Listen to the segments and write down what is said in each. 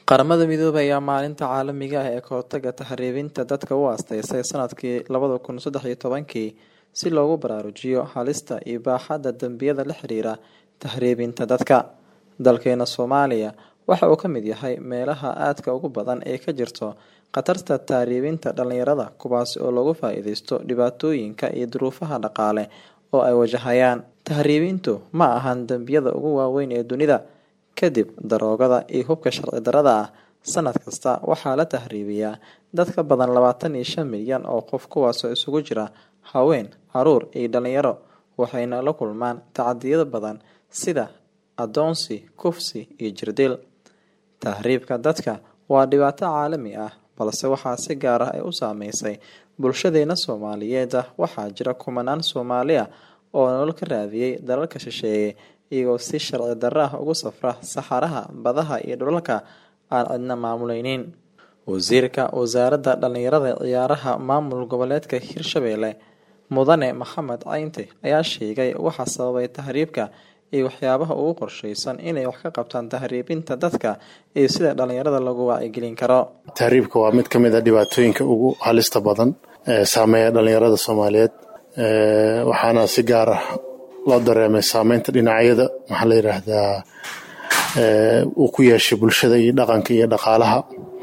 Qaramada Midoobay ayaa maalinta caalamiga ah ee ka hortagga tahriibinta dadka u aasteysay sanadkii labada kun saddex iyo tobankii si loogu baraarujiyo halista iyo baaxadda dambiyada la xiriira tahriibinta dadka. Dalkeena Soomaaliya waxa uu ka mid yahay meelaha aadka ugu badan ee ka jirto khatarta tahriibinta dhalinyarada kuwaasi oo looga faa'iideysto dhibaatooyinka iyo duruufaha dhaqaale oo ay wajahayaan. Tahriibintu ma ahan dambiyada ugu waaweyn ee dunida. Kadib daroogada iyo hubka sharci darrada ah, sanad kasta waxaa la tahriibiyaa dad ka badan labaatan iyo shan milyan oo qof kuwaasoo isugu jira haween, carruur iyo dhalinyaro waxayna la kulmaan tacaddiyo badan sida addoonsi, kufsi iyo jirdil. Tahriibka dadka waa dhibaato caalami ah balse waxaa si gaar ah u saameysay bulshadeena Soomaaliyeed. Waxaa jira kumanaan Soomaali ah oo nolol ka raadiyay dalalka shisheeye iyagoo si sharci darro ah ugu safra saxaraha, badaha iyo dhulalka aan cidna maamulaynin. Wasiirka Wasaaradda Dhallinyarada iyo Ciyaaraha Maamul Goboleedka Hirshabelle Mudane Maxamed Caynte ayaa sheegay waxa sababay tahriibka iyo waxyaabaha ugu qorsheysan inay wax ka qabtaan tahriibinta dadka iyo sida dhalinyarada looga wacyigelin karo. tahriibka waa mid ka mid a dhibaatooyinka ugu halista badan ee saameeya dhalinyarada Soomaaliyeed waxaana si gaar ah loo dareemay saameynta dhinacyada maxaa la yiraahdaa uu ku yeeshay bulshada iyo dhaqanka iyo dhaqaalaha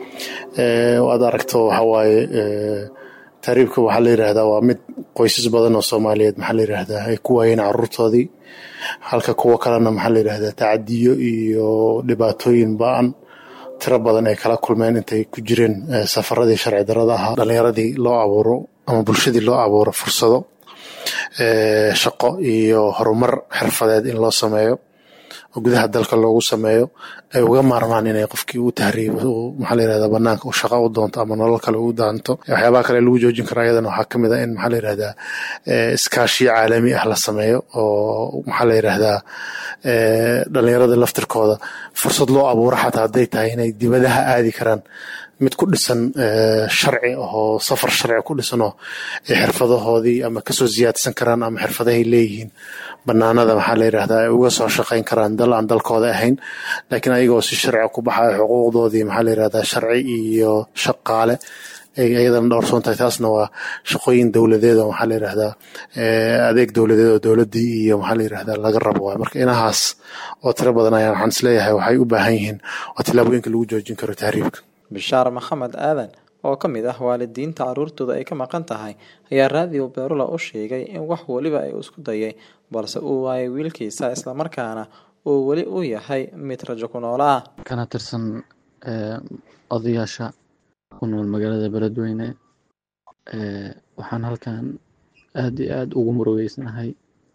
waad aragto waxa waaye tahriibka waxaa la yiraahdaa waa mid qoysas badan oo Soomaaliyeed maxaa la yiraahdaa ay ku waayeen carruurtoodii halka kuwo kalena maxaa la yiraahdaa tacadiyo iyo dhibaatooyin ba'an tiro badan ay kala kulmeen intay ku jireen safaradii sharci darrada ahaa dhalinyaradii loo abuuro ama bulshadii loo abuuro fursado shaqo iyo horumar xirfadeed in loo sameeyo oo gudaha dalka loogu sameeyo ay uga maarmaan inay qofkii u tahriibo maxaa la yirahdaa banaanka u shaqo u doonto ama nolol kale u daanto waxyaabaha kale lagu joojin karo ayadana waxaa ka mid ah in maxaa la yirahdaa iskaashiyo caalami ah la sameeyo oo maxaa la yirahdaa dhalinyarada laftirkooda fursad loo abuuro xataa hadday tahay inay dibadaha aadi karaan mid ku dhisan sharci oo safar sharci ku dhisanoo ay xirfadahoodii ama kasoo siyaadsan karaan ama xirfadahay leeyihiin banaanada maxaa la yirahdaa ay uga soo shaqayn karaan dal aan dalkooda ahayn laakiin ayagoo si sharci ku baxaya xuquuqdoodii maxaa la yirahdaa sharci iyo shaqaale ay ayadana dhowrsoon tahay taasna waa shaqooyin dowladeed oo maxaa la yirahdaa adeeg dowladeed oo dowladdii iyo maxaa la yirahdaa laga rabo waay marka inahaas oo tiro badan ayaan waxaan isleeyahay waxay u baahan yihiin waa tillaabooyinka lagu joojin karo tahriibka Bishaar Maxamed Aadan oo ka mid ah waalidiinta carruurtooda ay ka maqan tahay ayaa raadiyo Beerula u sheegay in wax waliba ay isku dayay balse uu waayay wiilkiisa islamarkaana uu weli u yahay mid rajo ku noola ah kana tirsan odayaasha ku nool magaalada beledweyne waxaan halkan aad iyo aad ugu murugeysanahay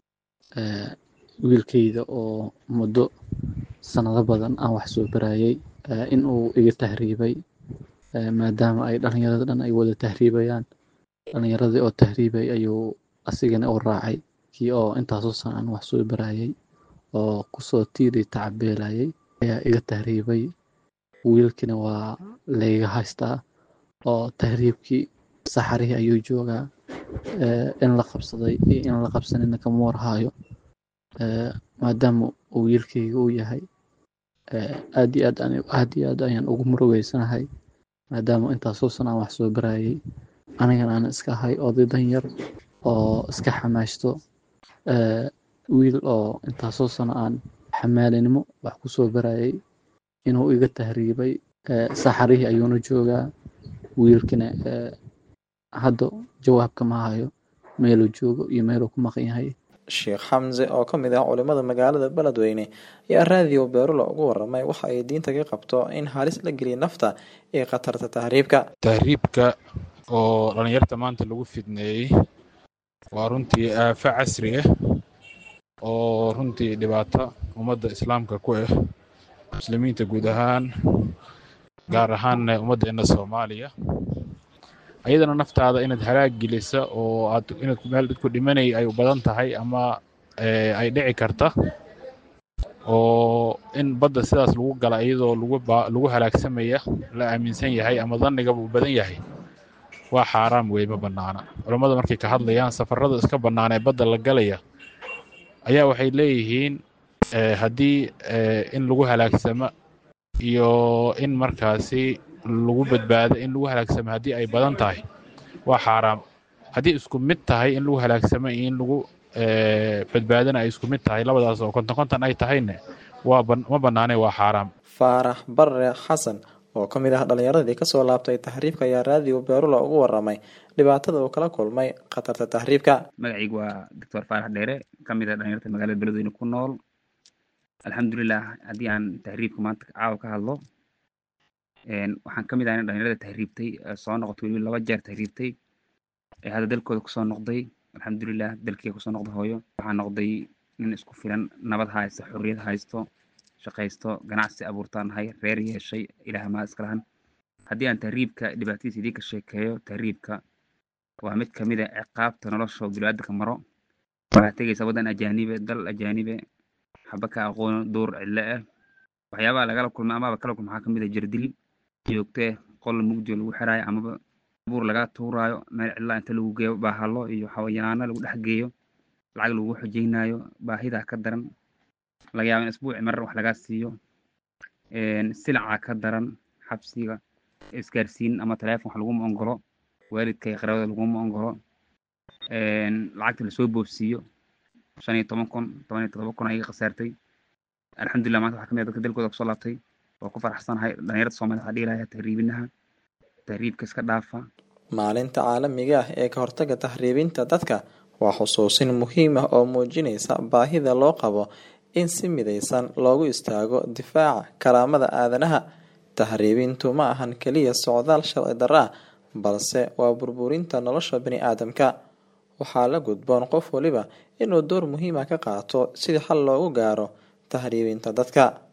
wiilkayda oo muddo sanado badan aan wax soo barayay in uu iga tahriibay maadaama ay dhalinyarada dhan ay wada tahriibayaan dhalinyaradii oo tahriibay ayuu asigana u raacay kii oo intaasoo san aan wax soo barayay oo kusoo tiiri tacabeelayay ayaa iga tahriibay wiilkina waa layga haystaa oo tahriibkii saxarihii ayuu joogaa in la qabsaday iyo in la qabsanina kama warhaayo maadaama uu wiilkayga uu yahay aad iyo aad aad iyo aad ayaan ugu murugeysanahay maadaama intaasoo san aan wax soo barayay anigana aan iska ahay oday danyar oo iska xamaashto wiil oo intaasoo sano aan xamaalinimo wax ku soo barayay inuu iga tahriibay saxarihii ayuuna joogaa wiilkina hadda jawaabka ma hayo meeluu joogo iyo meeluu ku maqan yahay sheekh xamse oo ka mid ah culimada magaalada beledweyne ayaa raadiyo beerula ugu waramay waxa ay diinta ka qabto in halis la geliya nafta ee khatarta tahriibka tahriibka oo dhalinyarta maanta lagu fidneeyey waa runtii aafo casri ah oo runtii dhibaato ummadda islaamka ku ah muslimiinta guud ahaan gaar ahaanna ummaddeena soomaaliya ayadana naftaada inaad halaag gelisa oo aad inaad meel dadku dhimanay ay u badan tahay ama ay dhici karta oo in badda sidaas lagu gala iyadoo lagu lagu halaagsamaya la aaminsan yahay ama dannigaba uu badan yahay waa xaaraam wey ma bannaana culammada markay ka hadlayaan safarrada iska bannaan ee badda la galaya ayaa waxay leeyihiin haddii in lagu halaagsamo iyo in markaasi lagu badbaado in lagu halaagsamo haddii ay badan tahay waa xaaraam haddii isku mid tahay in lagu halaagsamo iyo in lagu badbaadana ay isku mid tahay labadaas oo konton konton ay tahayne waa ma bannaane waa xaaraam faarax barre xasan oo ka mid ah dhallinyaradii kasoo laabtay tahriibka ayaa raadiyo beerula ugu waramay dhibaatada uu kala kulmay khatarta tahriibka magacaygu waa doctor faarax dheere ka mid ah dhalinyarta magaalada beledweyne ku nool alxamdulilah haddii aan tahriibka maanta caawa ka hadlo waxaan ka mid ah in dhalinyarada tahriibtay soo noqotay weliba laba jeer tahriibtay ee hadda dalkooda kusoo noqday alxamdulilah dalkiiga kusoo noqday hooyo waxaa noqday nin isku filan nabad haysto xorriyad haysto shaqaysto ganacsi abuurtaan nahay reer yeeshay ilaah maa iska lahan haddii aan tahriibka dhibaatadiisa idinka sheekeeyo tahriibka waa mid ka mid a ciqaabta nolosha biniaadanka maro waxaad tegaysaa waddan ajaanibe dal ajaanibe xaba ka aqoono duur cidlo ah waxyaabaha lagala kulma amaba kala kulma waxaa ka mid a jirdil joogtee qol mugdiyo lagu xiraayo amaba buur laga tuuraayo meel cidlaa inta lagu geeyo baahalo iyo xawayaano lagu dhex geeyo lacag lagu xojeynayo baahidaa ka daran laga yaaba in isbuuci marar wax lagaa siiyo silaca ka daran xabsiga isgaarsiin ama taleefon wax laguma ongolo waalidka iyo qaraabada laguma ongolo lacagta lasoo boobsiiyo shan iyo toban kun toban iyo todoba kun ayaga khasaartay alxamdulilah maanta waxaa ka mid ah dadka dalkooda kusoo laabtay waa ku faraxsanahay dhalinyarada soomaliya waxaa dhihi lahaa tahriibinaha tahriibka iska dhaafa maalinta caalamiga ah ee ka hortaga tahriibinta dadka waa xusuusin muhiim ah oo muujinaysa baahida loo qabo in si midaysan loogu istaago difaaca karaamada aadanaha tahriibintu ma ahan keliya socdaal sharci darra ah balse waa burburinta nolosha bani aadamka waxaa la gudboon qof waliba inuu door muhiima ka qaato sidii xal loogu gaaro tahriibinta dadka